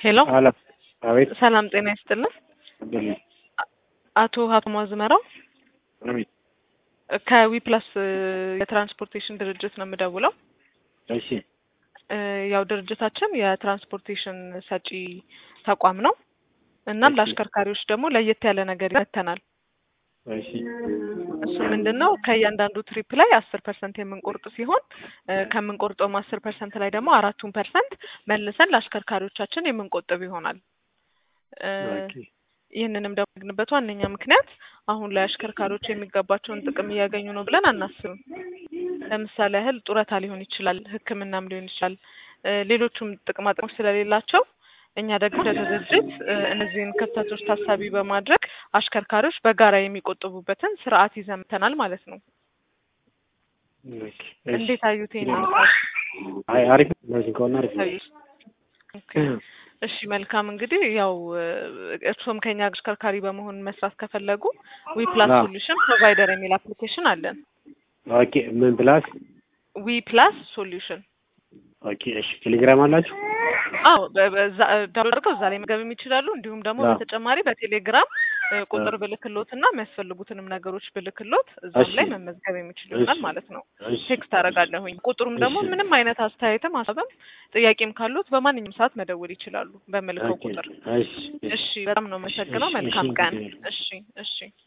ሄሎ አለ አቤት ሰላም ጤና ይስጥልን። አብዱል አቶ ሀብታሙ አዝመራው አቤት ከዊፕላስ የትራንስፖርቴሽን ድርጅት ነው የምደውለው። እሺ እ ያው ድርጅታችን የትራንስፖርቴሽን ሰጪ ተቋም ነው። እናም እሺ። ለአሽከርካሪዎች ደግሞ ለየት ያለ ነገር ይመተናል። እሺ እሱ ምንድን ነው ከእያንዳንዱ ትሪፕ ላይ አስር ፐርሰንት የምንቆርጥ ሲሆን እ ከምንቆርጠውም አስር ፐርሰንት ላይ ደግሞ አራቱን ፐርሰንት መልሰን ለአሽከርካሪዎቻችን የምንቆጥብ ይሆናል። እ ኦኬ ይህንንም ደግሞ ያደረግንበት ዋነኛ ምክንያት አሁን ላይ አሽከርካሪዎች የሚገባቸውን ጥቅም እያገኙ ነው ብለን አናስብም። ለምሳሌ ያህል ጡረታ ሊሆን ይችላል፣ ሕክምናም ሊሆን ይችላል፣ እ ሌሎቹም ጥቅማ ጥቅሞች ስለሌላቸው እኛ ደግሞ እንደ ድርጅት እ እነዚህን ክፍተቶች ታሳቢ በማድረግ አሽከርካሪዎች በጋራ የሚቆጥቡበትን ስርዓት ይዘን መጥተናል ማለት ነው። ኦኬ እሺ እንዴት አዩት ይሄንን ሀሳብ? አይ አሪፍ ነው። እንደዚህ ከሆነ አሪፍ ነው። አዩት? ኦኬ እሺ መልካም እንግዲህ ያው እ እርስዎም ከኛ አሽከርካሪ በመሆን መስራት ከፈለጉ ዊፕላስ አዎ። ሶሉሽን ፕሮቫይደር የሚል አፕሊኬሽን አለን። ኦኬ ምን ፕላስ ዊ ፕላስ ሶሉሽን ኦኬ እሺ ቴሌግራም አላችሁ? አዎ በ- በዛ ዳውንሎድ አድርገው እዛ ላይ መገብም ይችላሉ። እንዲሁም ደግሞ አዎ። በተጨማሪ በቴሌግራም እ ቁጥር አዎ። ብልክሎት እና የሚያስፈልጉትንም ነገሮች ብልክሎት እዛም እሺ። ላይ መመዝገብ የሚችሉ ይሆናል እሺ። ማለት ነው። እሺ ቴክስት አደርጋለሁኝ። ቁጥሩም ደግሞ እሺ። ምንም አይነት አስተያየትም ሀሳብም ጥያቄም ካሉት በማንኛውም ሰዓት መደወል ይችላሉ በምልከው ኦኬ ቁጥር። እሺ እሺ በጣም ነው የምመሰግነው። እሺ፣ መልካም እሺ፣ ቀን። እንግዲህ እሺ እሺ